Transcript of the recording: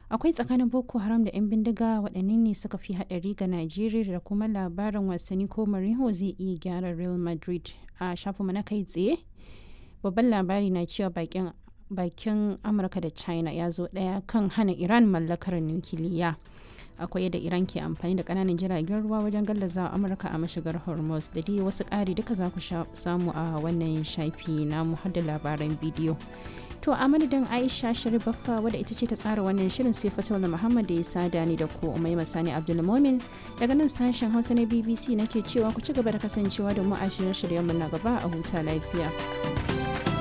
akwai tsakanin boko haram da 'yan bindiga waɗanne ne suka fi haɗari ga najeriya da kuma labarin wasanni ko Mourinho zai iya gyara real madrid a shafinmu na kai tsaye babban labari na cewa bakin bakin amurka da china ya zo ɗaya kan hana iran mallakar nukiliya akwai yadda iran ke amfani da kananan jiragen ruwa wajen gallaza amurka a mashigar hormuz da dai wasu ƙari duka za ku samu a wannan shafi na har da labaran bidiyo to a madadin aisha sharifaffa wadda ita ce ta tsara wannan shirin sai fatola muhammad da ya sada ni da ku umai masani abdulmomin daga nan sashen hausa na bbc nake cewa ku ci gaba da kasancewa da mu a shirye-shiryenmu na gaba a huta lafiya